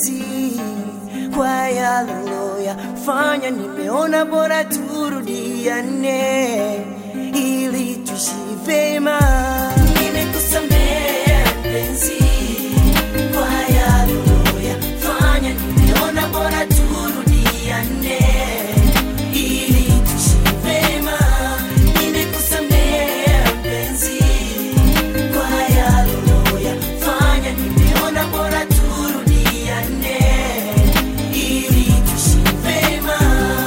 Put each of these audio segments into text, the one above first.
mpenzi kwa yaloyafanya, nimeona bora turudiane ili tuishi vema. Nimekusamehe mpenzi kwa yaloyafanya, nimeona bora turudiane ili tuishi vema. Nimekusamehe mpenzi kwa yaloyafanya, nimeona bora turudiane ili tuishi vema.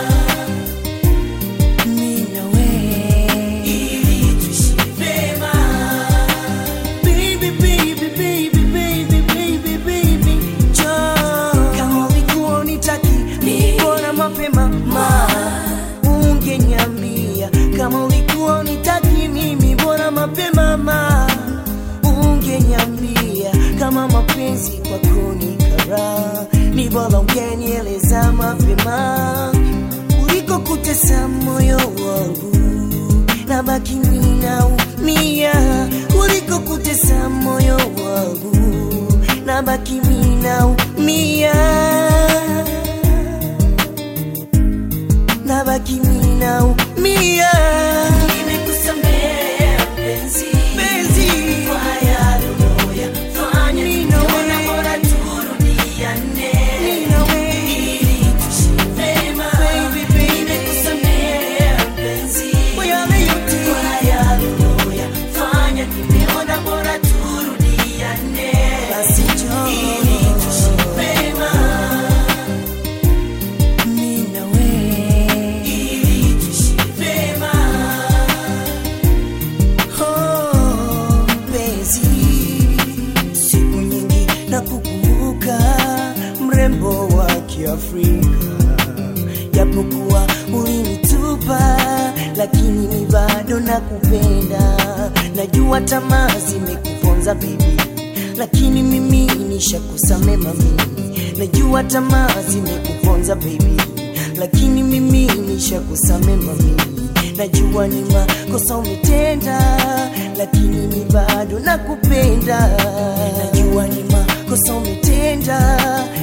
Mimi na wewe ili tuishi vema. Baby, baby, baby, baby, baby, baby, njoo. Kama ulikuwa unitaki, mbona mapema ma ungeniambia kama ulikuwa unitaki mimi, bora mapema ma ungeniambia kama mapenzi kwako ni kara, ni bora ungenieleza mapema kuliko kutesa moyo wangu na baki ninaumia, kuliko kutesa moyo wangu na baki ninaumia, na baki ninaumia. Nimekusamehe mpenzi, mpenzi kwa yale uliyoyafanya, ninaona bora turudiane, ili tuishi vema. Nimekusamehe mpenzi, kwa yale yote, kwa yale uliyoyafanya, nimeona bora turudiane, basi njoo, ili tuishi vema. Mimi na wewe, ili tuishi vema. Oh, mpenzi, siku nyingi na kukumbuka mrembo wa Kiafrika, japokuwa ulinitupa, lakini mi bado nakupenda. Najua tamaa zimekuponza baby, lakini mimi nishakusamea mami. Najua tamaa zimekuponza baby, lakini mimi nishakusamea mami. Najua ni makosa umetenda, lakini mi bado nakupenda. Najua ni makosa umetenda,